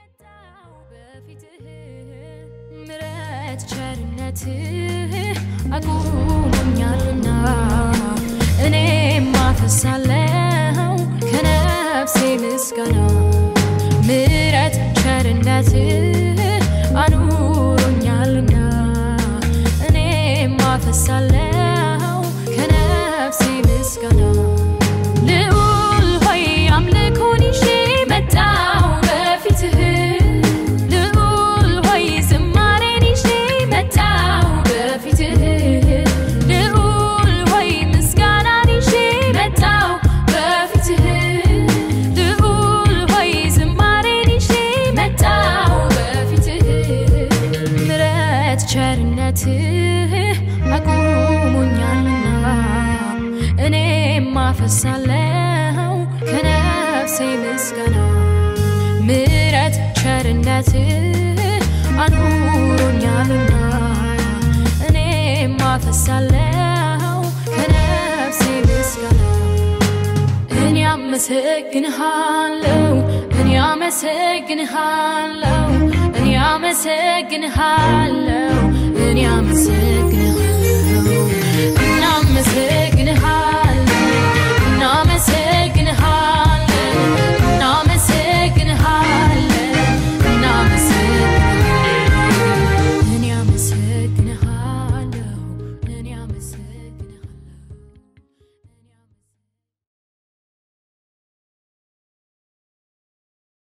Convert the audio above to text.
መጣው በፊትህ ምረት ቸርነትህ አቁሞኛልና እኔም አፈሳለሁ ከነፍሴ ምስጋና ምረት ቸርነትህ አኑሮኛልና እኔም አፈሳለሁ ከነፍሴ ምስጋና ልዑል ሆይ አምልኮን ይዤ መጣሁ በፊትህ ልዑል ሆይ ዝማሬን ይዤ መጣሁ በፊትህ ልዑል ሆይ ምስጋናን ይዤ መጣሁ በፊትህ ልዑል ሆይ ዝማሬን ይዤ መጣሁ በፊትህ ምረት ቸርነትህ አቁሞኛልና እኔም አፈሳለሁ ከነፍሴ ምስጋና ምረት ቸርነትህ አኑሮኛልና እኔም አፈሳለሁ ከነፍሴ ምስጋና እኔ አመሰግንሃለሁ እኔ አመሰግንሃለሁ እኔ አመሰግንሃለሁ እኔ